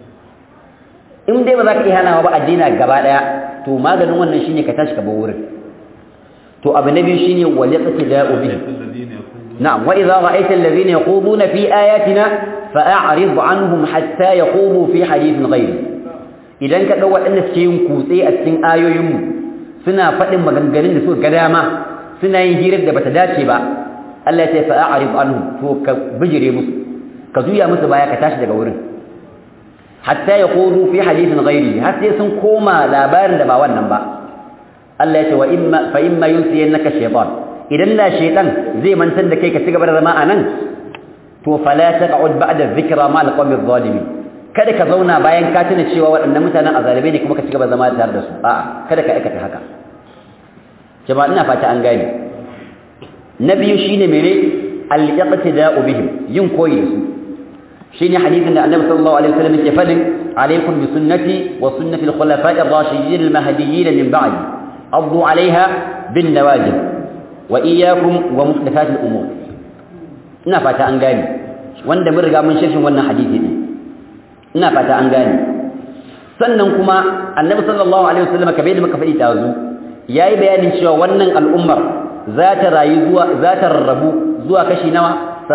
in dai ba za ka iya hanawa ba addina gaba daya to maganin wannan shine ka tashi ka bar wurin to abu na biyu shine wal yaqtida'u bihi na'am wa idza ra'aita alladhina yaquduna fi ayatina fa'arid anhum hatta yaqumu fi hadithin ghayri idan ka ɗau waɗanda suke yin kutse a cikin ayoyinmu suna faɗin maganganun da suka ga dama suna yin hirar da bata dace ba Allah ya ce fa a'rif anhu to ka bijire musu ka juya musu baya ka tashi daga wurin hatta yaqulu fi hadithin ghairi har sai sun koma labarin da ba wannan ba Allah ya ce wa imma fa imma yunsiyannaka shaytan idan la shaytan zai mantar da kai ka cigaba da zama anan to fala taq'ud ba'da dhikra ma al-qawmi adh-dhalimin kada ka zauna bayan ka tuna cewa waɗannan mutanen azalibai ne kuma ka cigaba zama tare da su a'a kada ka aikata haka jama'a ina fata an gane na biyu shine mene al-iqtida'u bihim yin koyi da su shine hadisin da Annabi sallallahu alaihi wasallam yake fadin alaikum bi sunnati wa sunnati al-khulafa'i ar-rashidin al-mahdiyyin min ba'di addu 'alayha bin nawajib wa iyyakum wa muhdathat al-umur ina fata an gane wanda mun riga mun shirkin wannan hadisi ne ina fata an gane sannan kuma annabi sallallahu alaihi wasallam kabe da muka faɗi tazu yayi bayanin cewa wannan al'ummar za ta rayu zuwa za ta rarrabu zuwa kashi nawa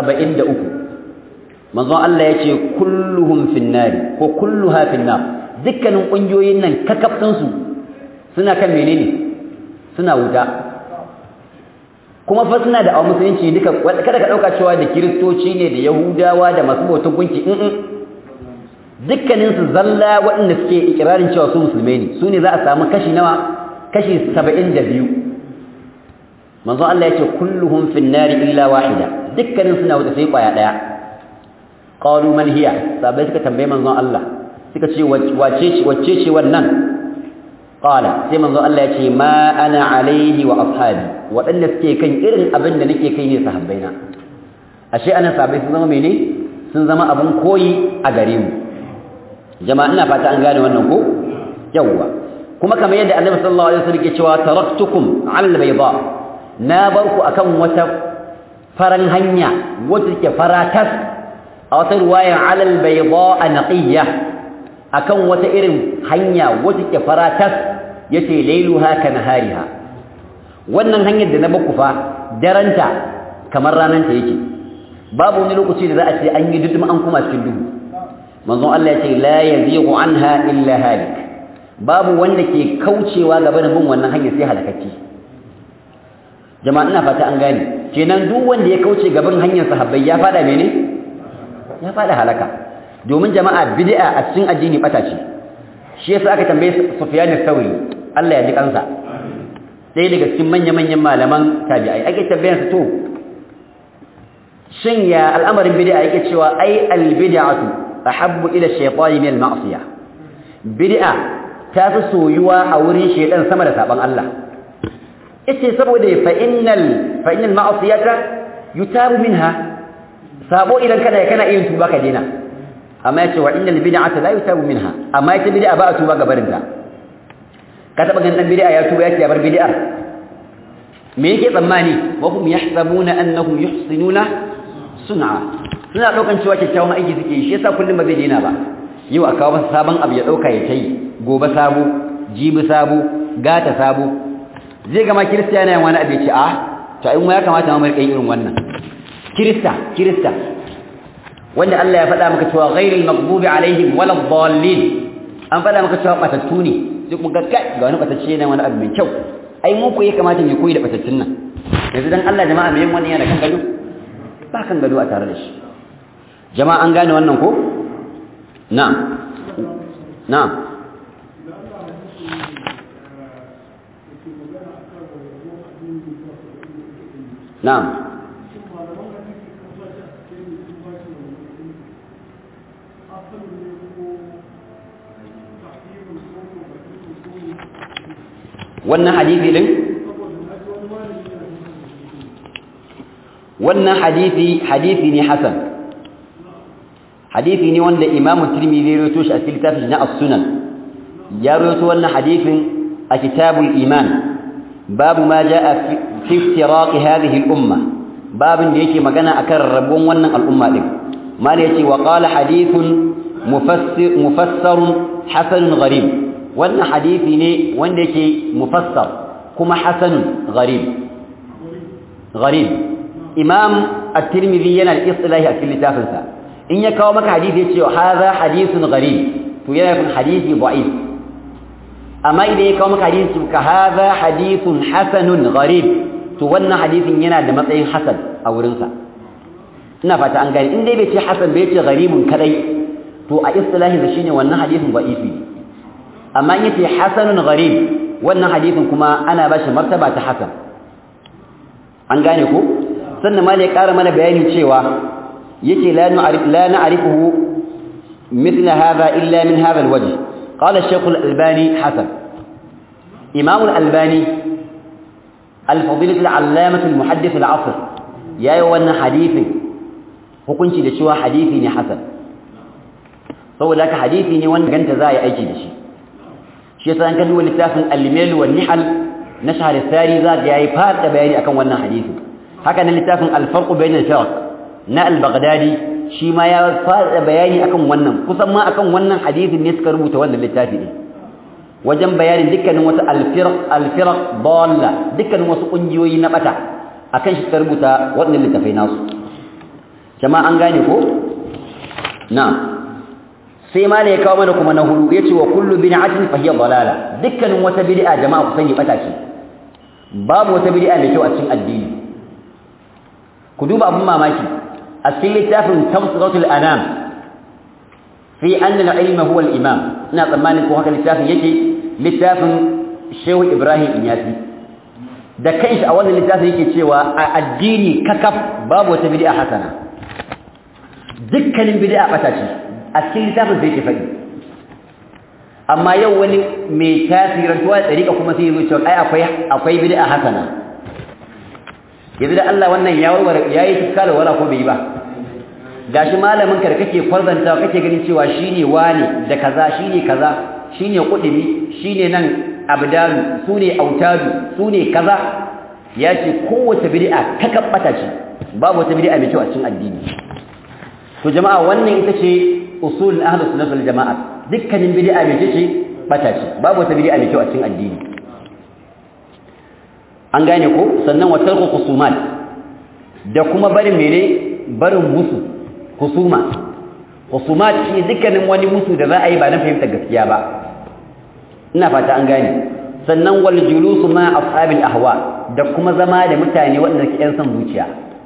73 manzo Allah yace kulluhum finnar ko kulluha finnar dukkanin kungiyoyin nan kakaftin su suna kan menene suna wuta kuma fa suna da musulunci duka kada ka dauka cewa da kiristoci ne da yahudawa da masu bautan gunki in dukkanin su zalla waɗanda suke ikirarin cewa su musulmai ne su ne za a samu kashi nawa kashi 72 manzo Allah yake kulluhum fin nari illa wahida dukkanin suna wuta sai kwaya daya qalu man hiya sabai suka tambaye manzon Allah suka ce wace ce wace ce wannan qala sai manzon Allah yace ma ana alaihi wa ashabi wadanda suke kan irin abin da nake kai ne sahabbaina ashe anan sabai sun zama mene sun zama abun koyi a gare mu jama'a ina fata an gane wannan ko yawwa kuma kamar yadda Annabi sallallahu alaihi wasallam ke cewa taraktukum al bayda na barku akan wata faran hanya wacce take faratas a wata ruwaya alal bayda naqiyya akan wata irin hanya wacce take faratas yace lailuha ka nahariha wannan hanyar da na baku fa daranta kamar rananta yake babu wani lokaci da za a ce an yi duduma an kuma cikin duhu manzon Allah yace la yazighu anha illa halik babu wanda ke kaucewa gaba da bin wannan hanya sai halakacce jama'a ina fata an gane kenan duk wanda ya kauce gaban hanyar sahabbai ya fada mene ya fada halaka domin jama'a bid'a a cikin addini bata ce shi yasa aka tambaye Sufyan al-Thawri Allah ya ji kansa sai daga cikin manya-manyan malaman tabi'ai ake tambayar su to shin ya al'amarin bid'a yake cewa ai al-bid'atu ahabbu ila shaytani min al-ma'siyah bid'a ta fi soyuwa a wurin shaytan sama da saban Allah yace saboda fa innal fa innal ma'siyata yutabu minha sabo idan kana kana iya tuba ka dena amma yace wa innal bid'ata la yutabu minha amma yace bid'a ba a tuba ga barinta ka taba ganin dan bid'a ya tuba yake ya bar bid'a me yake tsammani wa hum yahsabuna annahum yuhsinuna sun'a suna daukan cewa kyakkyawan aiki suke shi yasa kullum ba zai dena ba yau a kawo masa sabon abu ya dauka ya tai gobe sabo jibi sabo gata sabo zai gama kirista yana yin wani abu ya ce a to ai mu ya kamata mu rika irin wannan kirista kirista wanda Allah ya faɗa maka cewa ghairil maghdubi alaihim walad dallin an faɗa maka cewa batattu ne duk mun ga kai ga wani batacce ne wani abu mai kyau ai mu ko ya kamata mu koyi da batattun nan yanzu dan Allah jama'a mai yin wannan yana kan gado ba kan gado a tare da shi jama'a an gane wannan ko na'am na'am na'am wannan hadisi din wannan hadisi hadisi ne hasan hadisi ne wanda imamu tirmidhi ya rawaito shi a cikin littafin na as-sunan ya rawaito wannan hadisin a kitabul iman babu ma jaa fi iftiraq hadhihi al-umma babin da yake magana akan rabon wannan al'umma din mala yace wa qala hadithun mufassir mufassarun hasanun gharib wannan hadisi ne wanda yake mufassar kuma hasanun gharib gharib imam at-tirmidhi yana da istilahi a cikin littafinsa in ya kawo maka hadisi yace hadha hadithun gharib to yana nufin hadisi da'if amma idan ya kawo maka hadisi ka hadha hadithun hasanun gharib to wannan hadisin yana da matsayin hasan a wurinsa ina fata an gane in dai bai ce hasan bai ce gharibun kadai to a istilahi da shine wannan hadisin da'ifi amma in yace hasanun gharib wannan hadisin kuma ana ba shi martaba ta hasan an gane ko sannan ma ne ƙara mana bayani cewa yace la nu'arif la na'rifuhu mithla hadha illa min hadha alwajh qala ash-shaykh al-albani hasan imam al-albani al-fadilah al-allamah al-muhaddith al-'asr yayi wannan hadisin hukunci da cewa hadisi ne hasan saboda haka hadisi ne wanda ganta za a yi aiki da shi shi yasa an kalli littafin al-mil wal nihal na shahr al-thari za ga yayi fada bayani akan wannan hadisi haka nan littafin al-farq bain al-firq na al-baghdadi shi ma ya fada bayani akan wannan kusan ma akan wannan hadisin ne suka rubuta wannan littafi ne wajen bayanin dukkanin wasu al-firq al-firq dalla dukkanin wasu kungiyoyi na bata akan shi suka rubuta wannan littafai nasu jama'a an gane ko na'am sai ma ne ya kawo mana kuma na hudu yace wa kullu bid'atin fa hiya dalala dukkanin wata bid'a jama'a ku sani bata ce babu wata bid'a mai kyau a cikin addini ku duba abin mamaki a cikin littafin tafsiratul anam fi anna al-ilma huwa al-imam ina tsammanin ko haka littafin yake littafin Shehu Ibrahim Inyasi da kanshi a wannan littafin yake cewa a addini kakaf babu wata bid'a hasana dukkanin bid'a bata ce a cikin littafin sai ke faɗi amma yau wani mai tasirantuwa da tsarika kuma sai ya zo cewa ai akwai akwai bid'a hasana yanzu da Allah wannan ya warware yayi tuskala wala ko bai ba gashi malamin ka da kake kwarzanta kake ganin cewa shine wani da kaza shine kaza shine kudubi shine nan abdalu sune autadu sune kaza ya ce kowace bid'a ta kabbata ce babu wata bid'a mai kyau a cikin addini to jama'a wannan ita ce usul ahlus sunnah wal jama'a dukkanin bid'a mai ce bata ce babu wata bid'a mai kyau a cikin addini an gane ko sannan wa tarku khusumat da kuma barin mene barin musu husuma husumat shi dukkanin wani musu da za a yi ba na fahimtar gaskiya ba ina fata an gane sannan wal julusu ma ashabil ahwa da kuma zama da mutane waɗanda ke yan son zuciya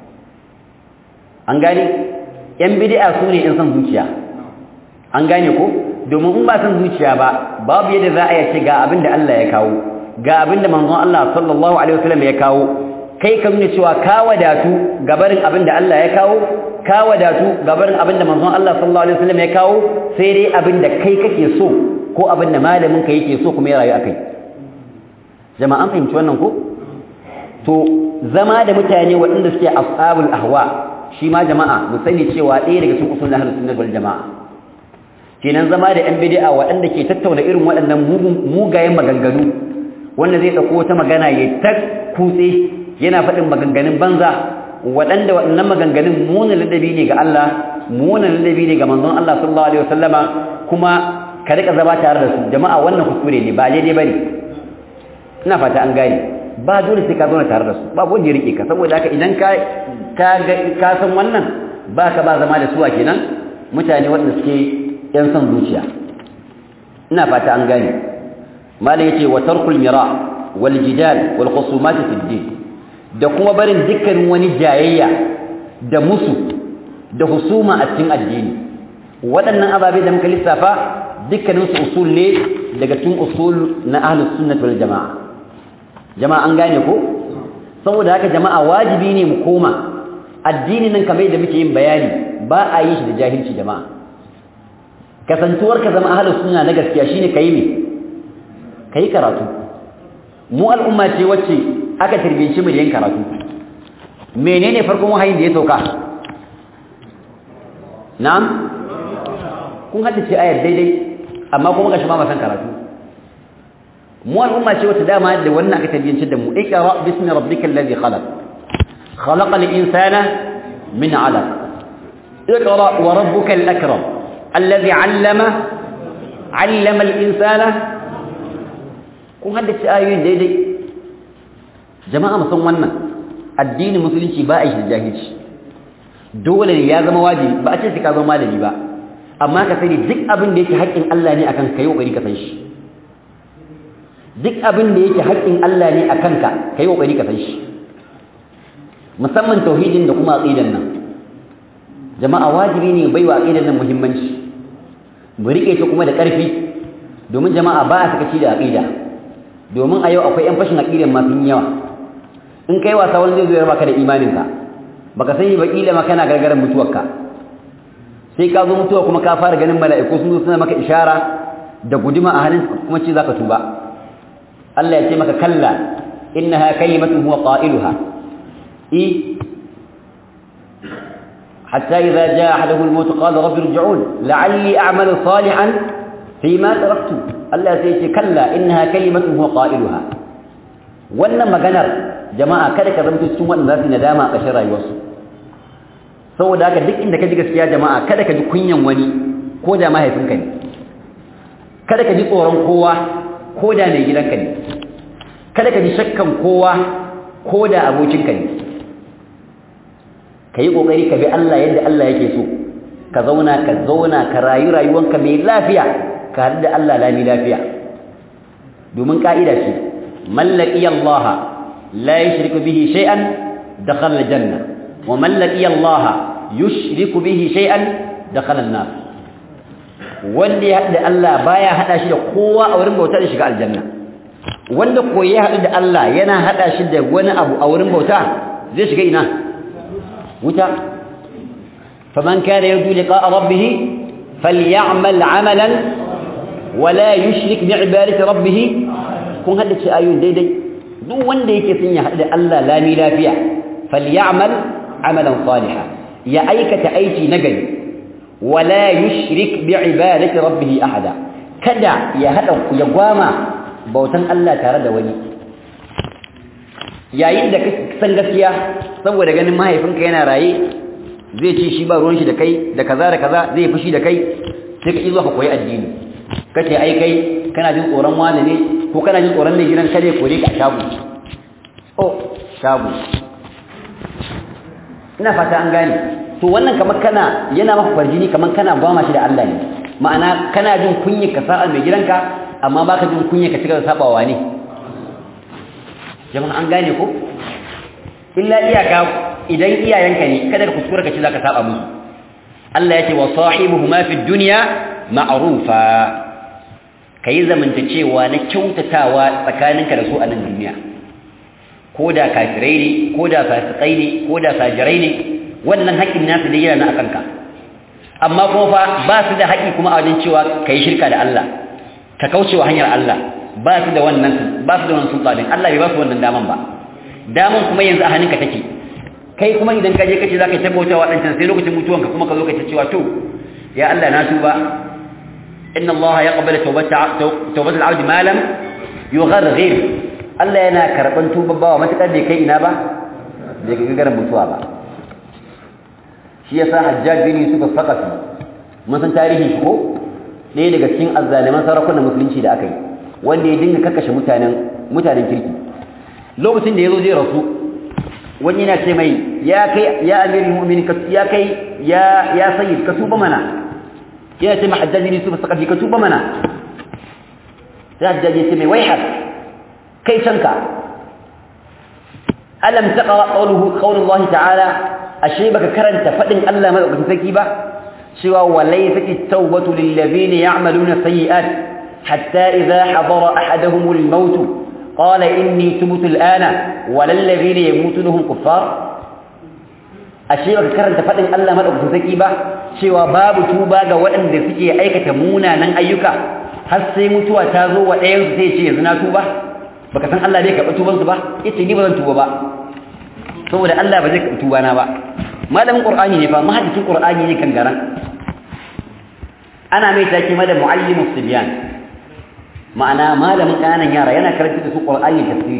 an gane yan bid'a su ne yan son zuciya an gane ko domin in ba son zuciya ba babu yadda za a yace ga abin da Allah ya kawo ga abin da manzon Allah sallallahu alaihi wasallam ya kawo kai ka nuna cewa ka wadatu gabarin abin da Allah ya kawo ka wadatu gabarin abin da manzon Allah sallallahu alaihi wasallam ya kawo sai dai abin da kai kake so ko abin da malamin ka yake so kuma ya rayu akai jama'an fahimci wannan ko to zama da mutane waɗanda suke ashabul ahwa shi ma jama'a mu sani cewa ɗaya daga cikin usulul ahlus sunnah wal jama'a kenan zama da yan bid'a waɗanda ke tattauna irin waɗannan mugayen maganganu wanda zai dauko wata magana ya ta kutse yana faɗin maganganun banza waɗanda waɗannan maganganun munin ladabi ne ga Allah munin ladabi ne ga manzon Allah sallallahu alaihi wasallama kuma ka rika zama tare da su jama'a wannan kuskure ne ba daidai bane ina fata an gane ba dole sai ka zauna tare da su ba wanda ya rike ka saboda haka idan ka ka ka san wannan ba ka ba zama da su a kenan mutane waɗanda suke yan son zuciya ina fata an gane malam yace wa tarkul mira wal jidal wal khusumat fi din da kuma barin dukkanin wani jayayya da musu da husuma a cikin addini waɗannan ababe da muka lissafa dukkanin su usul ne daga cikin usul na ahlus sunnah wal jamaa jama'a an gane ko saboda haka jama'a wajibi ne mu koma addini nan kamar da muke yin bayani ba a yi shi da jahilci jama'a kasantuwar ka zama ahlus sunna na gaskiya shine kai ne kai karatu mu al'umma ce wacce aka tirbinci mu da yin karatu menene farkon wahayin da ya sauka na'am kun haddace ayar daidai amma kuma gashi ba ma san karatu mu al'umma ce wacce dama da wannan aka tirbinci da mu iqra bismi rabbikal ladhi khalaq khalaqal insana min 'alaq iqra wa rabbukal akram الذي علم علم الإنسان kun haddace ayoyin daidai jama'a musan wannan addinin musulunci ba a yi da jahilci dole ne ya zama wajibi ba a ce ka zama malami ba amma ka sani duk abin da yake haƙƙin Allah ne akan ka yi ƙoƙari ka san shi duk abin da yake haƙƙin Allah ne akan ka ka yi ƙoƙari ka san shi musamman tauhidin da kuma aqidan nan jama'a wajibi ne baiwa aqidan nan muhimmanci mu rike ta kuma da ƙarfi domin jama'a ba a sakaci da aqida domin a yau akwai ƴan fashin aqidan ma sun yawa in kai wasa wani zai zo ya baka da imaninka baka sani ba kila ma kana gargaran mutuwarka sai ka zo mutuwa kuma ka fara ganin mala'iku sun zo suna maka ishara da guduma a hannun kuma ce zaka tuba Allah ya ce maka kalla innaha kalimatun huwa qailuha i حتى إذا جاء أحدهم الموت قال رب ارجعون لعلي أعمل صالحا فيما تركت الله سيتي كلا إنها كلمة هو قائلها wannan maganar jama'a kada ka zamto cikin wanda za su nadama a ƙarshen rayuwarsu saboda haka duk inda ka ji gaskiya jama'a kada ka ji kunyan wani ko da mahaifinka ne kada ka ji tsoron kowa ko da mai gidanka ne kada ka ji shakkan kowa ko da abokinka ne ka yi ƙoƙari ka bi Allah yadda Allah yake so ka zauna ka zauna ka rayu rayuwanka mai lafiya ka haɗu da Allah lami lafiya domin ƙa'ida ce mallaki Allah la yushriku bihi shay'an dakhala aljanna wa man laqiya Allah yushriku bihi shay'an dakhala an-nar wanda ya haɗu da Allah baya haɗa shi da kowa a wurin bauta da shiga aljanna wanda ko ya haɗu da Allah yana haɗa shi da wani abu a wurin bauta zai shiga ina wuta faman kana yarju liqa'a rabbih falyamal 'amalan wala yushrik bi'ibadati rabbih kun haddace ayoyin daidai duk wanda yake son ya haɗu da Allah lami lafiya falyamal 'amalan salihan ya aikata aiki nagari wala yushrik bi'ibadati rabbih ahada kada ya hada ya gwama bautan Allah tare da wani yayin da ka san gaskiya saboda ganin mahaifinka yana raye zai ce shi ba ruwan shi da kai da kaza da kaza zai fushi da kai sai ka izo ka koyi addini kace ai kai kana jin tsoron wani ne ko kana jin tsoron mai gidan kare kore ka shago oh shago ina fata an gane to wannan kamar kana yana maka farjini kamar kana gwama shi da Allah ne ma'ana kana jin kunya ka sa'a mai gidanka amma baka jin kunya ka cigaba da sabawa ne jama'a an gane ko illa iyaka idan iyayenka ne kada ka kuskura ka ci zaka saba musu Allah yake wa sahibuhuma fid dunya ma'rufa kai zamantacewa na kyautatawa tsakaninka da su a nan duniya ko da kafirai ne ko da fasikai ne ko da fajirai ne wannan haƙƙin nasu da yana na akanka amma kuma fa ba su da haƙƙi kuma a wajen cewa kai shirka da Allah ka kaucewa hanyar Allah ba su da wannan ba su da wannan sultanin Allah bai ba su wannan daman ba daman kuma yanzu a hannunka take kai kuma idan ka je kace zaka tabbata wa dancan sai lokacin mutuwanka kuma ka zo ka ce cewa to ya Allah na tuba inna Allah yaqbalu tawbata tawbata al-'abd ma lam yugharghir Allah yana karban tuba bawa matakar bai kai ina ba bai ga garin mutuwa ba shi yasa Hajjaj bin Yusuf al-Thaqafi mun san tarihin shi ko ɗaya daga cikin azzaliman sarakunan musulunci da aka yi wanda ya dinga kakkashe mutanen mutanen kirki lokacin da ya zo zai rasu wani yana ce mai ya kai ya amirin mu'minin ya kai ya ya sayyid ka tuba mana yana ce ma hajjaji ne su ba saka ka tuba mana sai hajjaji ya ce mai waihar kai canka alam taqra qawluhu qawlullahi ta'ala ashe baka karanta fadin Allah madaukakin sarki ba cewa walaysat at-tawbatu lil ladina ya'maluna sayyi'at hatta idha hadara ahaduhum al-maut qala inni tubtu al-ana walal ladina yamutuna hum kuffar ashe baka karanta fadin Allah madaukakin sarki ba cewa babu tuba ga waɗanda suke aikata munanan ayyuka har sai mutuwa ta zo wa ɗayan su sai ce yanzu na tuba baka san Allah bai karɓi tuban su ba yace ni ba zan tuba ba saboda Allah ba zai karɓi tuba na ba malamin qur'ani ne fa mahaddisin qur'ani ne kan garan ana mai take ma da muallimus sibyan ma'ana malamin kananan yara yana karanta da su qur'ani tafsiri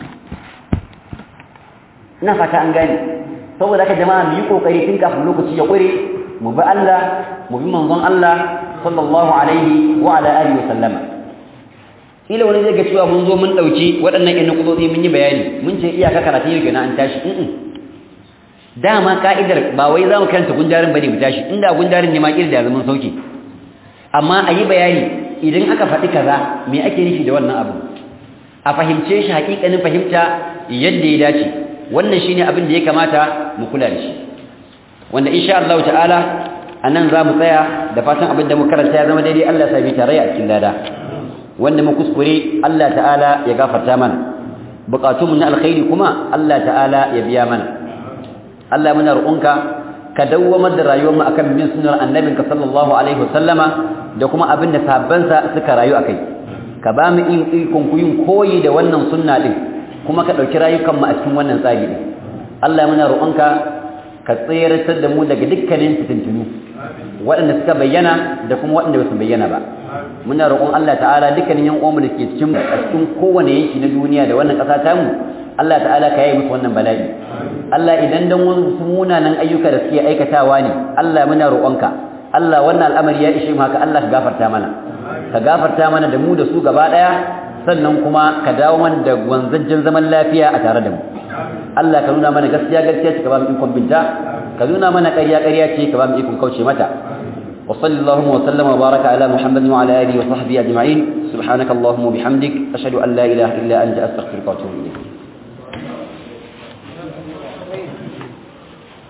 ina fata an gane saboda haka jama'a mu yi kokari tun kafin lokaci ya ƙure mu bi Allah mu bi manzon Allah sallallahu alaihi wa ala alihi wa sallama kila wani zai ga cewa mun zo mun dauki waɗannan ƴan nukudozi mun yi bayani mun ce iyaka karatu yau kenan an tashi in dama ka'idar ba wai za mu karanta gundarin bane mu tashi inda gundarin ne ma kila da zaman sauki amma a yi bayani idan aka faɗi kaza me ake nufi da wannan abu a fahimce shi haƙiƙanin fahimta yadda ya dace wannan shine abin da ya kamata mu kula da shi wanda insha Allah ta'ala anan za mu tsaya da fatan abin da mu karanta ya zama daidai Allah ya sa bi tare a cikin lada wanda mu kuskure Allah ta'ala ya gafarta mana buƙatunmu na alkhairi kuma Allah ta'ala ya biya mana Allah muna roƙonka ka dawwamar da rayuwar mu akan bin sunnar annabinka sallallahu alaihi wasallama da kuma abin da sahabbansa suka rayu akai ka ba mu ikon ku yin koyi da wannan sunna din kuma ka ɗauki rayukan mu a cikin wannan tsari din Allah muna roƙonka ka tsayar da mu daga dukkanin fitintunu waɗanda suka bayyana da kuma waɗanda ba su bayyana ba muna roƙon Allah ta'ala dukkanin yan uwanmu da ke cikin a cikin kowane yanki na duniya da wannan ƙasa tamu Allah ta'ala ka yi musu wannan bala'i Allah idan dan wasu munanan ayyuka da suke aikatawa ne Allah muna roƙonka Allah wannan al'amari ya ishe mu haka Allah ka gafarta mana ka gafarta mana da mu da su gaba ɗaya sannan kuma ka dawo mana da wanzajjen zaman lafiya a tare da mu Allah ka nuna mana gaskiya gaskiya ce ka ba mu ikon binta ka nuna mana ƙarya ƙarya ce ka ba mu ikon kauce mata وصلى اللهم وسلم وبارك على محمد وعلى اله وصحبه اجمعين سبحانك اللهم وبحمدك اشهد ان لا اله الا انت استغفرك واتوب اليك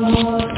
الله